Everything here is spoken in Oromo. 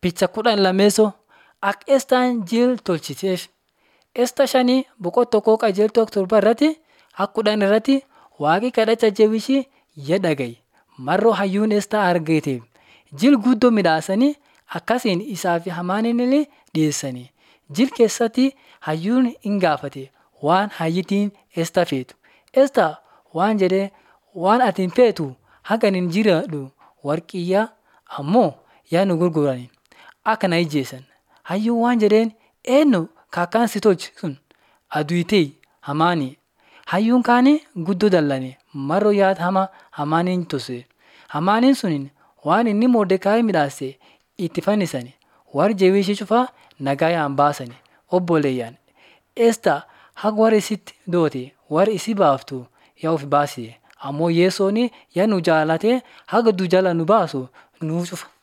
Picha kudhan lameessoo akka Estaan jil tolchiteef. Esta shanii boqonnaa tokkoo qajeeltoo torba irratti akka kudhan irratti waaqi kadhacha jabishii jedha gahe. Marroo hayyuun Estaa argateef jil guddoo midhaasanii akkasiin isaa fi Hamaanillee dhiyeessanii. Jil keessatti hayyuun hin gaafate waan hayyittiin Estaa feetu. Estaa waan jedhee waan ati hin feetu haga ani jiraadhu warqiyyaa ammoo yaa nu gurgurani akka na ajjeesan. Hayyuun waan jedheen eenyu kaakkaan si tolche sun aduutee hamaanii. Hayyuun kaanii guddoo dallane marroo yaada hamaa hamaaniin tose. Hamaaniin sun waan inni Mordekaayi midhaase itti fannisani. Warri jabishii cufaa nagaayaan baasani. Obboleeyyaan Estaa haga warri isitti doote warri isi baaftu yaa of baasise. Ammoo Yesoon yaa nu jaalatee haga du'a jalaa nu baasu nuuf cufa.